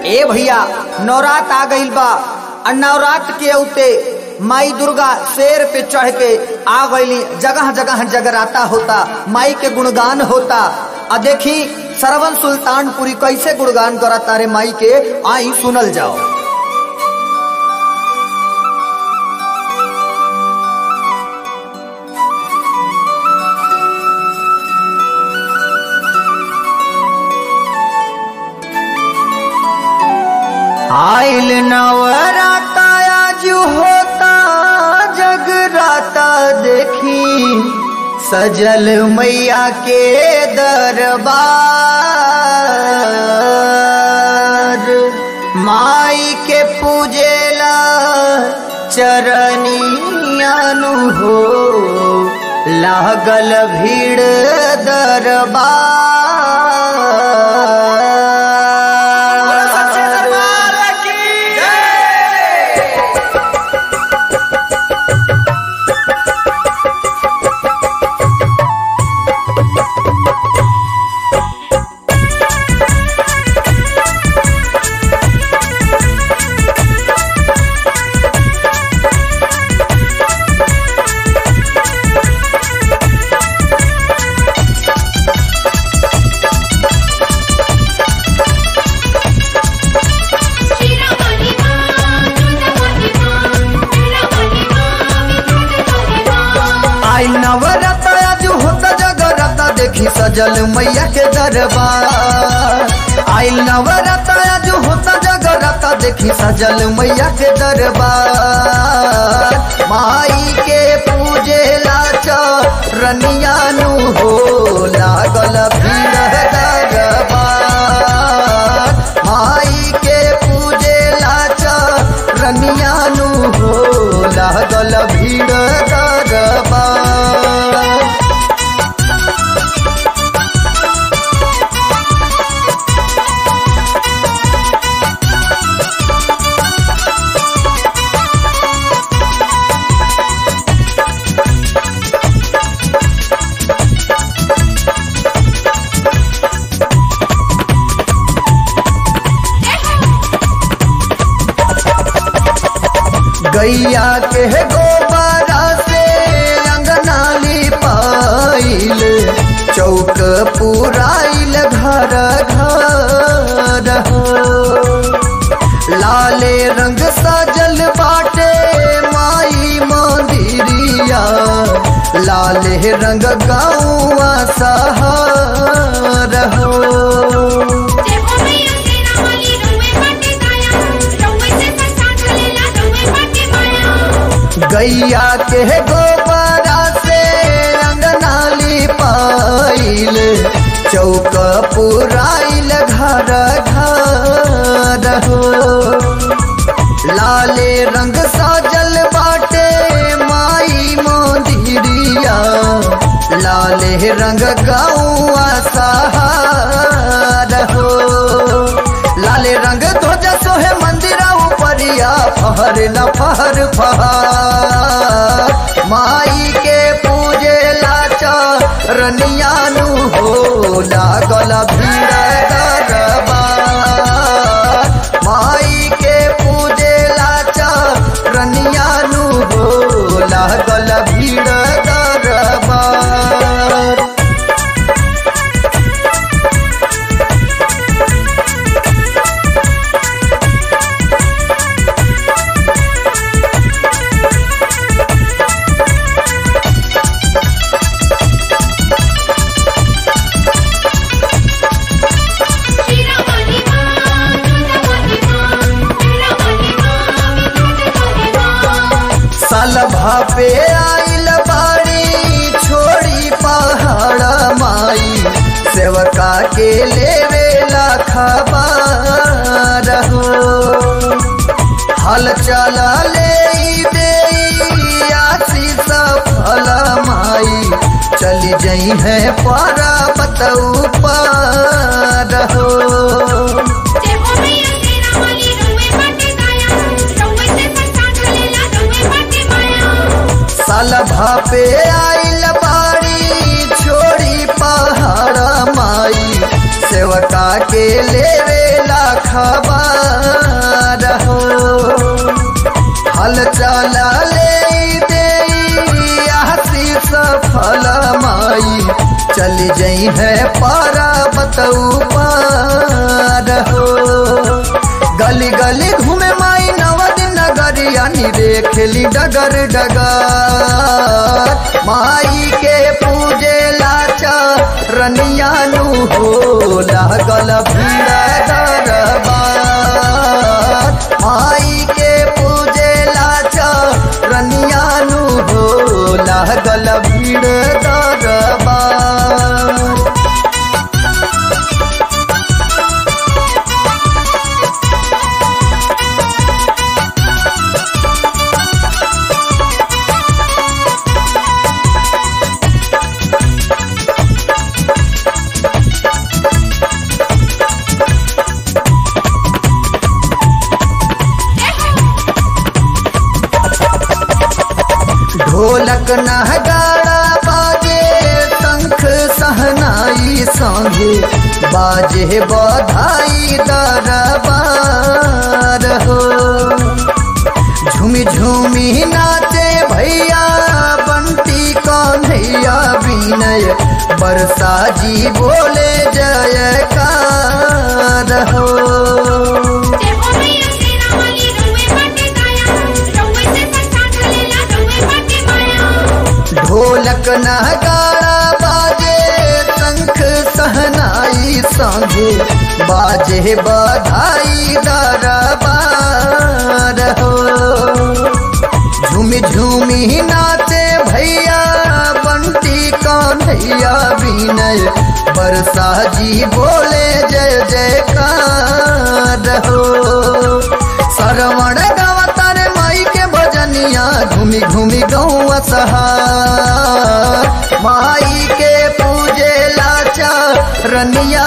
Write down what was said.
ए भैया नवरात आ गईल बा आ नवरात के औते माई दुर्गा शेर पे चढ़ के आ गईली जगह जगह जगराता होता माई के गुणगान होता आ देखी सरवन सुल्तानपुरी कैसे गुणगान करता रे माई के आई सुनल जाओ आइल नवराता आज होता जगराता देखी सजल मैया के दरबार माई के पूजेला चरनियानु हो लागल भीड़ दरबार Shira Mahima, Jutta Mahima, Shira Mahima, Jutta Mahima. आई नवरत आज होता जगरत देखी सजल मैया के दरबार आई नवरत आज होता जगरत देखी सजल मैया के दरबार माई के पूजे लाच रनियानु हो लागल भीड़ दरबार माई के पूजे लाच रनियानु हो लागल भीड़ दरबार गैया के गोबरा से अंगनाली पाइल चौक पुराइल घर घर हो लाले रंग सजल बाटे माई मंदिरिया लाले रंग गाँवा सहार हो जय हो मैया शेरा वाली रउए बाटे काया, रउए से प्रसाद लेला रउए बाटे माया। गैया के गोबरा से अंगनाली पाइल चौक पुराइल घर घर हो लाले रंग साजल बाटे माई मंदिरिया लाले रंग गौआ सहार हो लाले रंग ध्वज सोहे मंदिरा उपरिया फहर न फहर फहर माई के पूजे लाचा रनियानु हो लागल भीड़ दरबार माई के पूजे लाचा रनियानु हो लागल भीड़ दरबार Shira Mahima, Jutta Mahima, Shira Mahima, Jutta Mahima. साल भापे आइल बाड़ी छोड़ी पहाड़ माई सेवका के लेवे खबर हो हल चला ले दे आशीष फल माई चली जई है पर्वत ऊपर हो जय हो मैया शेरा वाली रउए बाटे काया, रउए से प्रसाद लेला रउए बाटे माया। साल भापे आइल बाड़ी छोड़ी पहाड़ माई सेवका के लेवे ला खबर पूजई है पर्वत ऊपर हो गली गली घूमे माई नवद नगरिया रे खेली डगर डगर माई के पूजे लाचा रनियानु हो लागल भीड़ दरबार माई के पूजे लाचा रनियानु हो लागल भीड़ दरबार ढोलक नहगाड़ा बाजे शंख सहनाई संगे बाजे बधाई दरबार हो झूमी झूमी नाचे भैया बंटी कन्हैया विनय बरसा जी बोले जयकार हो जय हो मैया शेरा वाली रउए बाटे दाया रउए से संसार चलेला रउए बाटे माया ढोलक नगाड़ा बाजे शंख सहनाई संगे बाजे बधाई दरबार हो झूमी झूमी नाचे भैया बंटी कन्हैया विनय बरसा जी बोले जय जयकार हो श्रवण गावतार माई के भजनिया घूमी घूमी गौआ सहार माई के पूजे लाचा रनिया